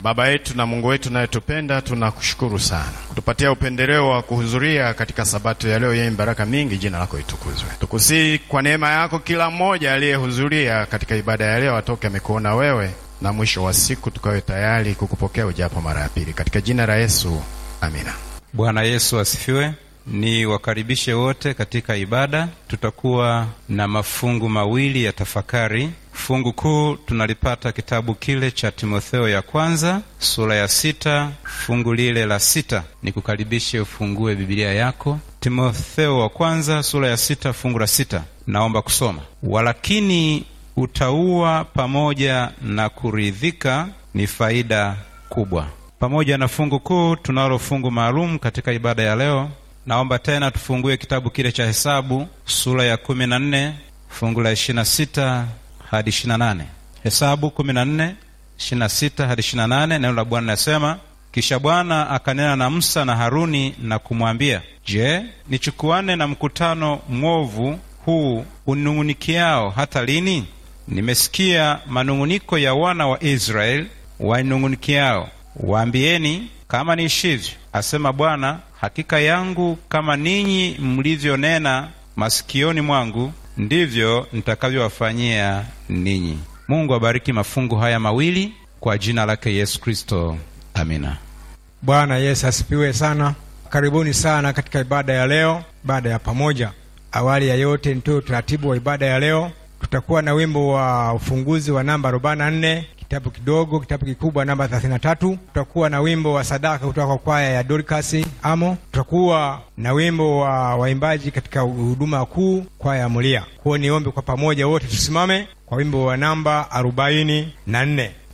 Baba yetu na Mungu wetu nayetupenda, tunakushukuru sana kutupatia upendeleo wa kuhudhuria katika sabato ya leo yenye baraka mingi. Jina lako itukuzwe. Tukusii kwa neema yako, kila mmoja aliyehudhuria katika ibada ya leo atoke amekuona wewe, na mwisho wa siku tukawe tayari kukupokea ujapo mara ya pili, katika jina la Yesu, amina. Bwana Yesu asifiwe. Ni wakaribishe wote katika ibada. Tutakuwa na mafungu mawili ya tafakari. Fungu kuu tunalipata kitabu kile cha Timotheo ya kwanza sura ya sita fungu lile la sita. Nikukaribishe ufungue Biblia yako, Timotheo wa kwanza sura ya sita fungu la sita. Naomba kusoma: walakini utauwa pamoja na kuridhika ni faida kubwa. Pamoja na fungu kuu, tunalo fungu maalum katika ibada ya leo. Naomba tena tufungue kitabu kile cha Hesabu sura ya kumi na nne fungu la ishirini na sita hadi ishirini na nane Hesabu kumi na nne ishirini na sita hadi ishirini na nane Neno la Bwana linasema kisha Bwana akanena na Musa na Haruni na kumwambia, Je, nichukuane na mkutano mwovu huu unung'unikiao hata lini? Nimesikia manung'uniko ya wana wa Israeli wainung'unikiao. Waambieni, kama niishivyo, asema Bwana, hakika yangu kama ninyi mlivyonena masikioni mwangu, ndivyo nitakavyowafanyia ninyi. Mungu abariki mafungu haya mawili kwa jina lake Yesu Kristo, amina. Bwana Yesu asifiwe sana. Karibuni sana katika ibada ya leo, ibada ya pamoja. Awali ya yote, nitoe utaratibu wa ibada ya leo. Tutakuwa na wimbo wa ufunguzi wa namba 44 kitabu kidogo, kitabu kikubwa namba 33. Tutakuwa na wimbo wa sadaka kutoka kwa kwaya ya Dorcas Amo. Tutakuwa na wimbo wa waimbaji katika huduma kuu, kwaya ya Mulia. Kwa niombe kwa pamoja wote tusimame kwa wimbo wa namba 44.